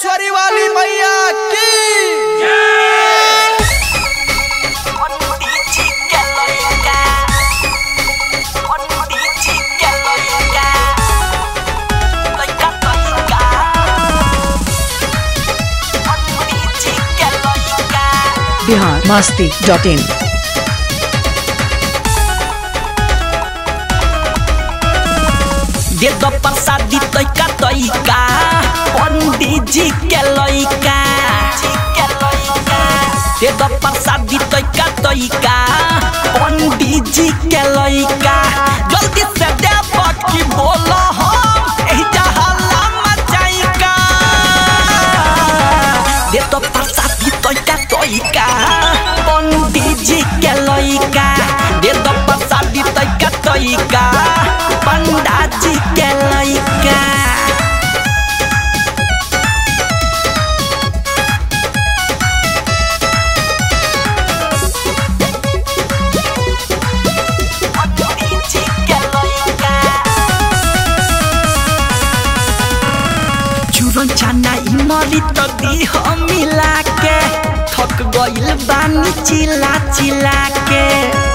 मुंडेश्वरी वाली मैया की बिहार मस्ती डॉट इन दे दो प्रसादी तैका तैका पंडित जी के लइका दे दो प्रसादी तैका तैका पंडित जी के लइका जल्दी से दे बाकी बोलो हम एही जहला मचाइका दे दो प्रसादी तैका तैका पंडित जी के लइका दे दो प्रसादी तैका तैका पंडा जी के लइका चूरन चाना इमली तो दी हम मिला के थक गइल बानी चिला चिला के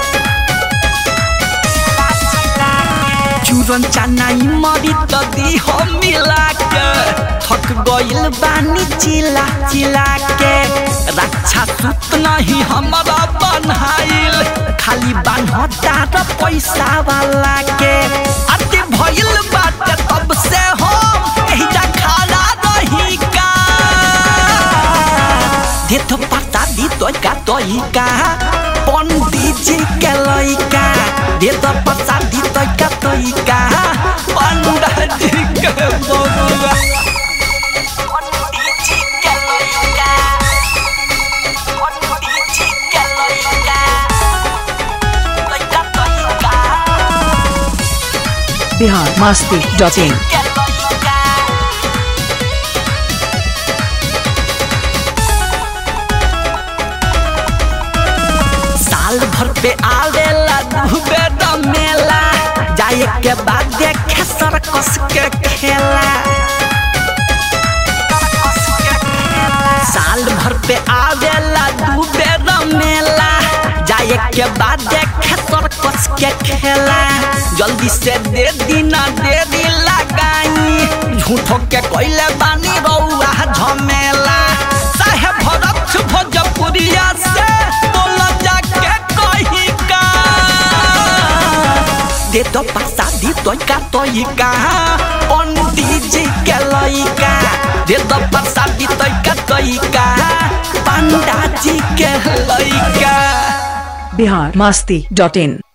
चूरन चाना इमली तो दी हम मिला के थक गइल बानी चिला चिला के रक्षा सूत नहीं हमारा बनहाइल खाली बान्हता र पैसा वाला के अति भइल बाटे तब से हम एहिजा खड़ा रही का दे तो पता दी तो का तो का पंडित जी के लइका दे तो पता दी तो का तो का पंडित जी के बबुआ बिहार मस्ती डॉट इन साल भर पे आवेला डूबे द मेला जाए के बाद देखे सर्कस के खेला साल भर पे आवेला डूबे द मेला जाए के बाद देखे सर्कस के खेला जल्दी से दे दीना दे दी लगाई झूठो के कोइले बानी रउआ झमेला साहेब भरत भोजपुरिया से बोल जाके कही का दे दो प्रसादी तोइका तोइका पंडित जी के लइका दे दो प्रसादी तोइका तोइका पंडा जी के लइका बिहार मस्ती डॉट इन